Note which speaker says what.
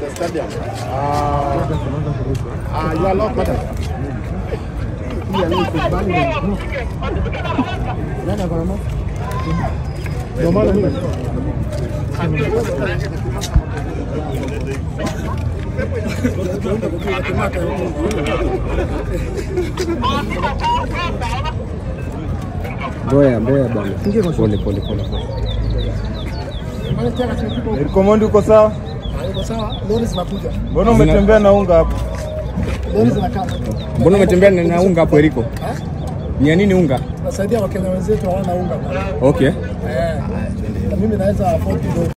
Speaker 1: the stadium. Uh, uh, you are allowed, madam. Ndio maana ni
Speaker 2: Mboya, mboya bwana. Pole pole pole.
Speaker 3: Komondi uko sawa?
Speaker 1: Iko sawa, lori zinakuja.
Speaker 3: Mbona umetembea na unga hapo?
Speaker 1: Lori zinakaa.
Speaker 2: Mbona umetembea na na unga hapo Eriko? Ni ya nini unga?
Speaker 1: Nasaidia Wakenya wenzetu hawana unga.
Speaker 2: Okay.
Speaker 1: Eh. Na mimi naweza afford kidogo.